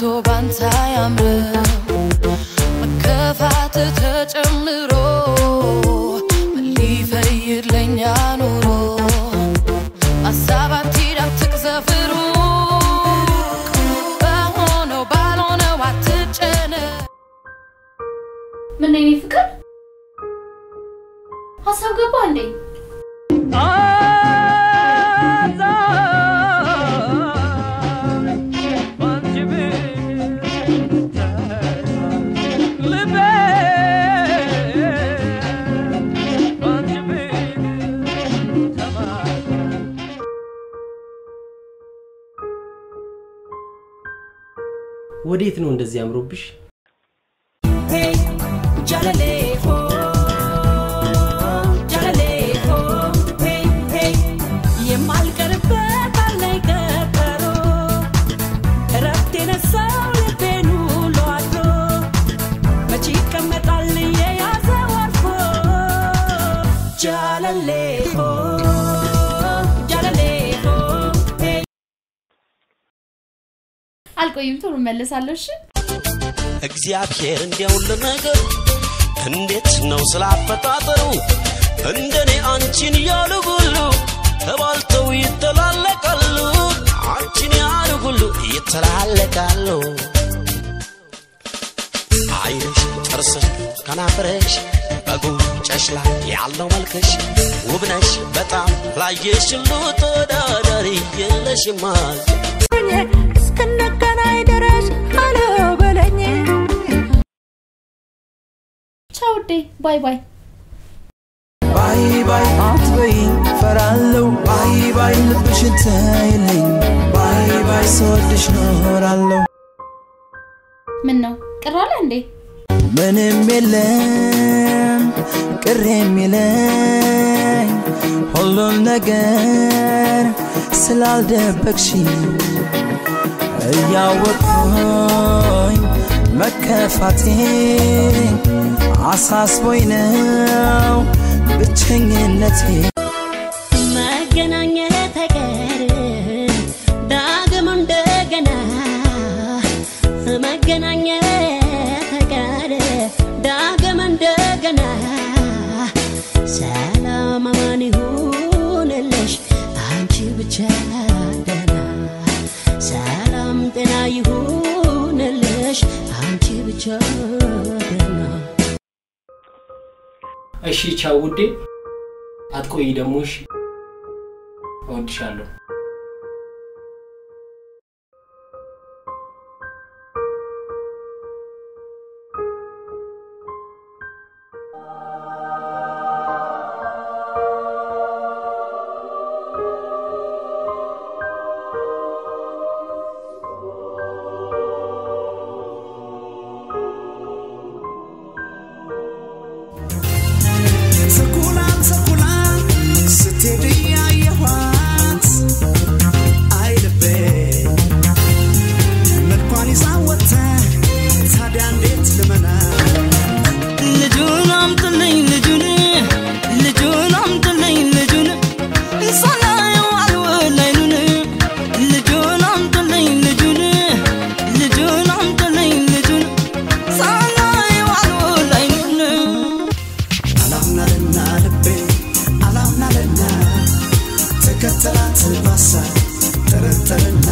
ከቶ ባንተ አያምርም መከፋት ተጨምሮ ምን ሊፈይድ ለኛ ኑሮ ሀሳብ አትሂድ አትቅዘፍሩ በሆነው ባልሆነው አትጨነቅ ምን የኔ ፍቅር ሀሳብ ገባ እንዴ? ወዴት ነው እንደዚህ አምሮብሽ? የማልቀርበት አለኝ ቀጠሮ እረፍት የነሳው ልቤን ውሎ አድሮ መቼ ይቀመጣል የያዘው አርፎ ጃለሌ ሆ ጃለሌ ሆ አልቆይም፣ ቶሎ እመለሳለሁ። እሺ እግዚአብሔር እንዲያው ነገር እንዴት ነው ስላፈጣጠሩ እንደኔ አንቺን ያሉ ሁሉ ተባልተው ይተላለቃሉ አንቺን ያሉ ሁሉ ይተላለቃሉ አይንሽ ጥርስሽ ከናፍረሽ በጉንጨሽ ላይ ያለው መልክሽ ውብነሽ በጣም ላየሽ ሁሉ ተወዳዳሪ የለሽማ እስክንገናኝ ድረስ አሎ በለኝ ቻው ውዴ፣ ባይ ባይ። ባይ ባይ አትበይኝ ፈራለው ባይ ባይ ልብሽን ተይልኝ ባይ ባይ ስወድሽ ኖራለሁ ምን ነው ቅር አለ እንዴ? ምንም የለም ቅር የሚለኝ ሁሉም ነገር ስላልደበቅሽ እያወቅኩኝ መከፋቴ አሳስቦኝ ነው ብቸኝነቴ መገናኘት አይቀር ዳግም እንደገና መገናኘት አይቀር ዳግም እንደገና ሰላም አማን ይሁንልሽ አንቺ ብቻ ደህና ሰላም ጤና ይሁንልሽ አንቺ ብቻ ደህና እሺ ቻው ውዴ፣ አትቆይ ደግሞ እሺ። እወድሻለሁ። ስኩላን ስኩላን ስትሄድ እያየኋት አይ ልቤ መልኳን ይዛ ወጥተ ታዲያ እንዴት ልመና ልጁን አምጥልኝ ልጁን ልጁን አምጥልኝ ልጁን ሳላየው አልውል አይኑን ልጁን አምጥልኝ ልጁን ልጁን አምጥልኝ ልጁን ሳላየው አልውል አይኑን አላምናልና ልቤ አላምናልና ተከተላት ባሳ ጠረጠርና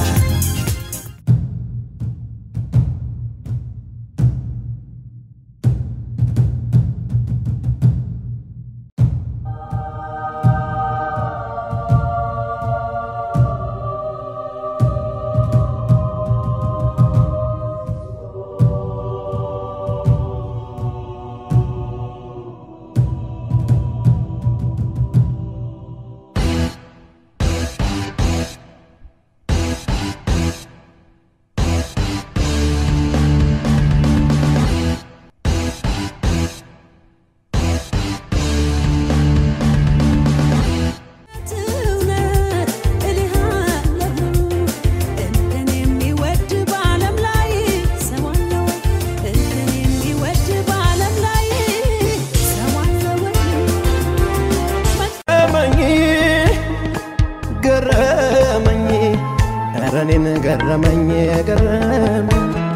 ገረመኝ ገረመኝ ገረመኝ ገረመኝ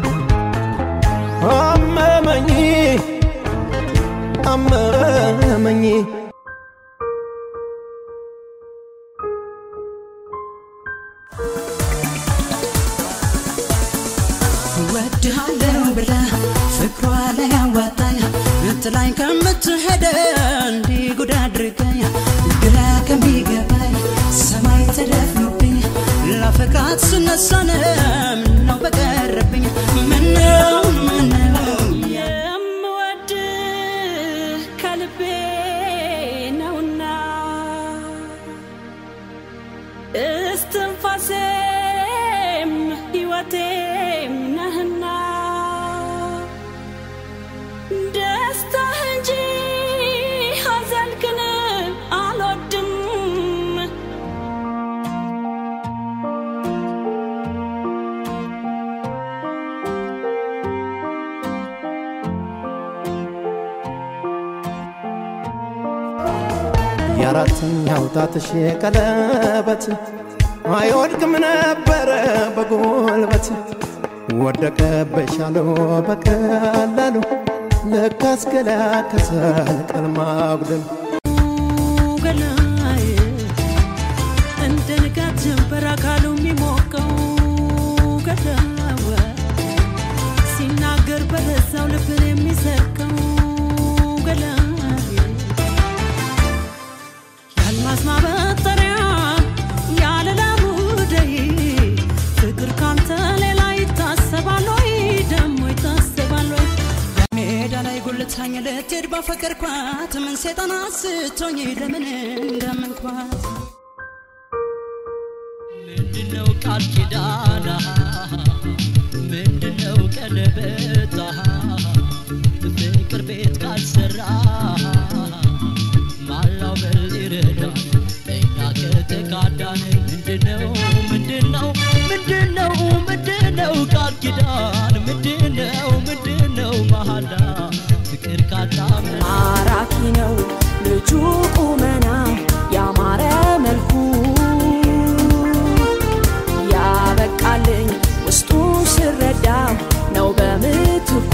ገረመኝ እወድሃለሁ ብላ ፍቅሯ ላይ ያዋጣኝ ጥላኝ ከምትሄድ እንዲህ ጉድ አድርገኝ ግራ ከሚገባኝ ሰማይ ተደፍኖብኝ ላፈቅራት ስነሳን ምነው በቀረብኝ ምነው ምነው የምወድ ከልቤ ነውና እስትንፋሴም ሕይወቴም ነህና ደስታህ እንጂ ሐዘንክን አልወድም የአራተኛው ጣትሽ ቀለበት አይወድቅም ነበረ በጉልበት ወደቀበሻለው በቀላሉ ለካስ ገላከሰል ቀን ማጉደል ገላይ እንደ ንጋት ጀንበር አካሉ የሚሞቀው ገዳወ ሲናገር በለዛው ልብን የሚሰርቀው ገላይ የአልማዝ ማበጠሪያ ያለላ ሙደይ ፍቅር ካንተ ሌላ ይታሰባል ወይ ደሞ ይታሰባል ወይ ሜዳ ላይ ጉልታኝ ልትሄድ ባፈቀርኳት ምን ሴጣን አስቶኝ ለምን እንዳመንኳት ምንድነው ቃል ኪዳና ምንድነው ቀለበታ ፍቅር ቤት ካልሰራ ማላው በል ይረዳል እኛ ከተካዳን ምንድነው ምንድነው ምንድነው ምንድነው ቃል ኪዳን ምንድነው ምንድነው መሃላ ፍቅር ካጣመን ማራኪ ነው ልጁ ቁመና ያማረ መልኩ ያበቃልኝ ውስጡ ስረዳ ነው በምትኩ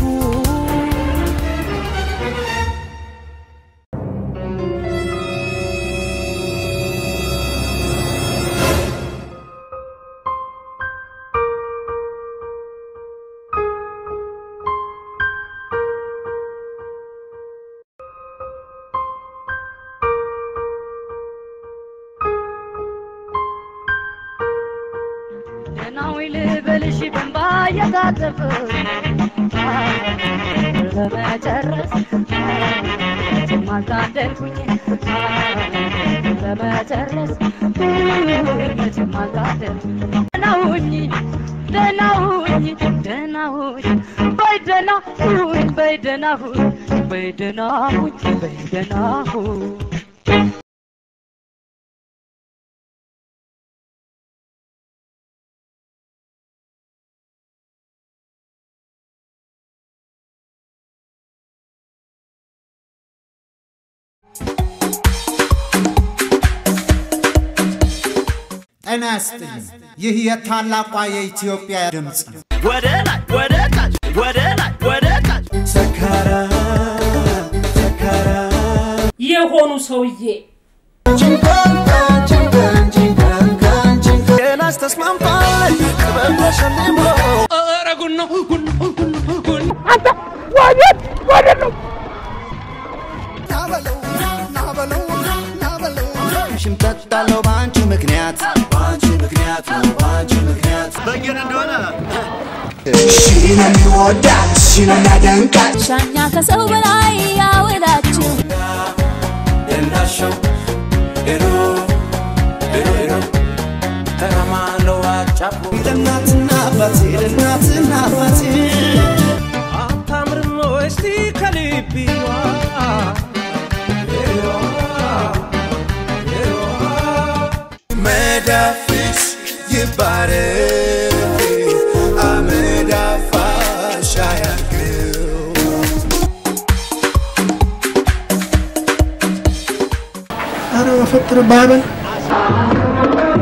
ደህናዊ ልበልሽ በንባ እየታጠፈ ለመጨረስ ማልታደልኩኝ ለመጨረስ መቼም አልታደልኩኝ ደህና ሁኚ ደህና ሁኚ ደህና ሁኚ በይ ደህና ሁኝ በይ ደህና ሁኝ በይ ደህና ሁኝ በይ ደህና ሁኝ ጤና ይስጥልኝ። ይህ የታላቋ የኢትዮጵያ ድምፅ ነው። ወደ ላይ ወደ ታች ወደ ላይ ወደ ታች የሆኑ ሰውዬ ሌላስ ተስማምቷል ጥበብ ተሸልሞ ኧረ ጉድ ነው ጉድ ነው ጉድ ነው ጉድ ነው አንተ ወዴት ወዴት ነው ናበለው ናበለው ናበለው ሽምጠጣለው በአንቺ ምክንያት በአንቺ ምክንያት በአንቺ ምክንያት በየን እንደሆነ ሺ ነው የሚወዳት ሺ ነው የሚያደንቃት ሻኛ ከሰው በላይ ያወዳችሁ እንዳሸው ሄዶ ሄዶ ሄዶ ተረማለው አጫፉ ለእናትና አባቴ ለእናትና አባቴ አታምርም እስቲ ከልቢዋ መዳፍሽ ይባረክ አመዳፋሽ አያግረው አረ በፈጠረ ባበል